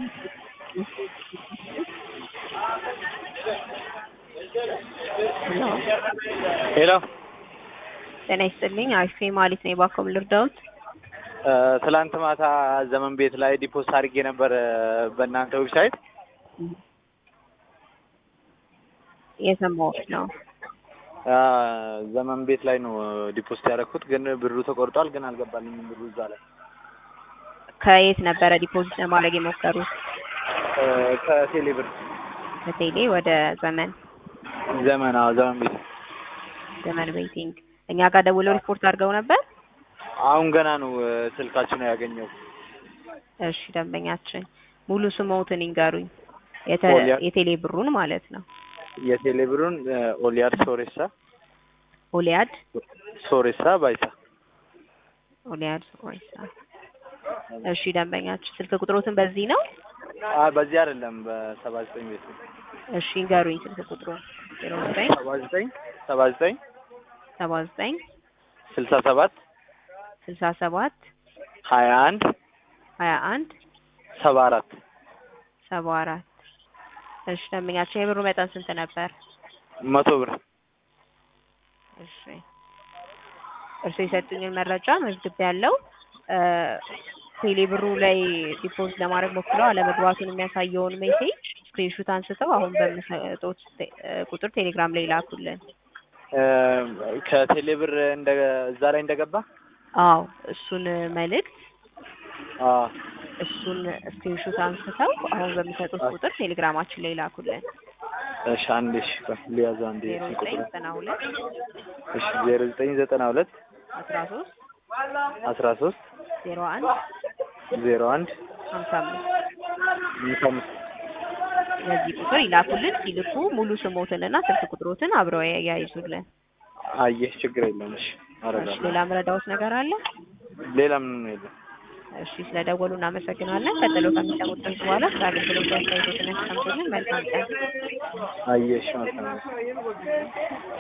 ሄሎ ሄሎ ጤና ይስጥልኝ። አሪፍ ማለት ነው። የባኮም ልርዳውት ትላንት ማታ ዘመን ቤት ላይ ዲፖዚት አድርጌ ነበር በእናንተ ዌብሳይት የሰማሁት ነው። ዘመን ቤት ላይ ነው ዲፖዚት ያደረኩት፣ ግን ብሩ ተቆርጧል። ግን አልገባልኝም ብሩ እዛ ላይ ከየት ነበረ ዲፖዚት ለማድረግ የሞከሩት? ከቴሌ ብር ከቴሌ ወደ ዘመን ዘመን አዎ፣ ዘመን ቤት ዘመን ቤቲንግ እኛ ጋር ደውለው ሪፖርት አድርገው ነበር። አሁን ገና ነው ስልካችሁ ነው ያገኘው። እሺ ደንበኛችን ሙሉ ስሞትን ይንገሩኝ። የተ ኦሊያ- የቴሌ ብሩን ማለት ነው። የቴሌ ብሩን ኦሊያድ ሶሬሳ ኦሊያድ ሶሬሳ ባይሳ ኦሊያድ ኦሪሳ። እሺ ደንበኛችን ስልክ ቁጥሮትን በዚህ ነው። አ በዚህ አይደለም በሰባ ዘጠኝ ቤት ነው። እሺ ይንገሩኝ ስልክ ቁጥሩን ዜሮ ዘጠኝ ሰባ ዘጠኝ ሰባ ዘጠኝ ሰባ ዘጠኝ ስልሳ ሰባት ስልሳ ሰባት ሀያ አንድ ሀያ አንድ ሰባ አራት ሰባ አራት እሺ ደንበኛችን የብሩ መጠን ስንት ነበር? መቶ ብር እሺ እርሱ የሰጡኝን መረጃ መዝግብ ያለው ቴሌ ብሩ ላይ ዲፖዚት ለማድረግ ሞክረው አለመግባቱን የሚያሳየውን ሜሴጅ ስክሪንሹት አንስተው አሁን በምሰጡት ቴ- ቁጥር ቴሌግራም ላይ ላኩልን። ከቴሌ ብር እንደ እዛ ላይ እንደገባ አዎ እሱን መልእክት አ እሱን ስክሪንሹት አንስተው አሁን በሚሰጡት ቁጥር ቴሌግራማችን ላይ ላኩልን። እሺ አንዴ እሺ ቆይ ሊያዘው አንዴ ዜሮ ስልክ ዘጠኝ ቁጥር ዘጠና ሁለት እሺ ዜሮ ዘጠኝ ዘጠና ሁለት አስራ ሶስት አስራ ሶስት ዜሮ አንድ ዜሮ አንድ ሀምሳ አምስት ሃምሳ አምስት በዚህ ቁጥር ይላኩልን። ሲልኩ ሙሉ ስሞትንና ስልክ ቁጥሮትን አብረው ያያይዙልን። አየህ ችግር የለም እሺ እሺ አደርጋለሁ ሌላ ምረዳውት ነገር አለ? ሌላ ምንም የለም እሺ ስለደወሉ እናመሰግናለን። ቀጥሎ ከሚሰሙት ድምጽ በኋላ ስለ አገልግሎት አስተያየቶችን ያስቀምጡልን። መልካም ቀን። አየሽ ማለት ነው